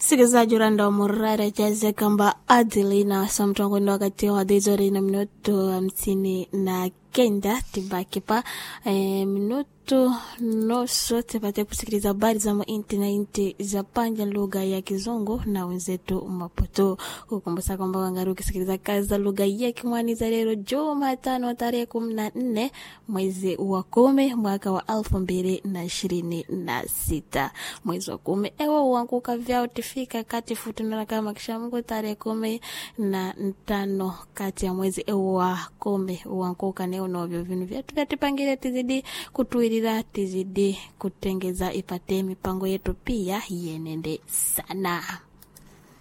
msikilizaji uranda wa murara chaze kamba adilina samtongondo wakati wa dizori na minuto hamsini na kenda tibaki pa e, minuto nusu tupate kusikiliza habari za mainti na inti za panja lugha ya kizungu na wenzetu maputo kukumbusa kwamba wangari ukisikiliza kazi za lugha ya kimwani za leo jumatano tarehe kumi na nne mwezi wa kumi mwaka wa elfu mbili na ishirini na sita mwezi wa kumi ewo uanguka vyao tifika kati futunana kama kishamungu tarehe kumi na tano kati ya mwezi ewo wa kumi uanguka neo novyo vinu vyetu vyatipangile tizidi kutuilila tizidi kutengeza ipate mipango yetu pia yenende sana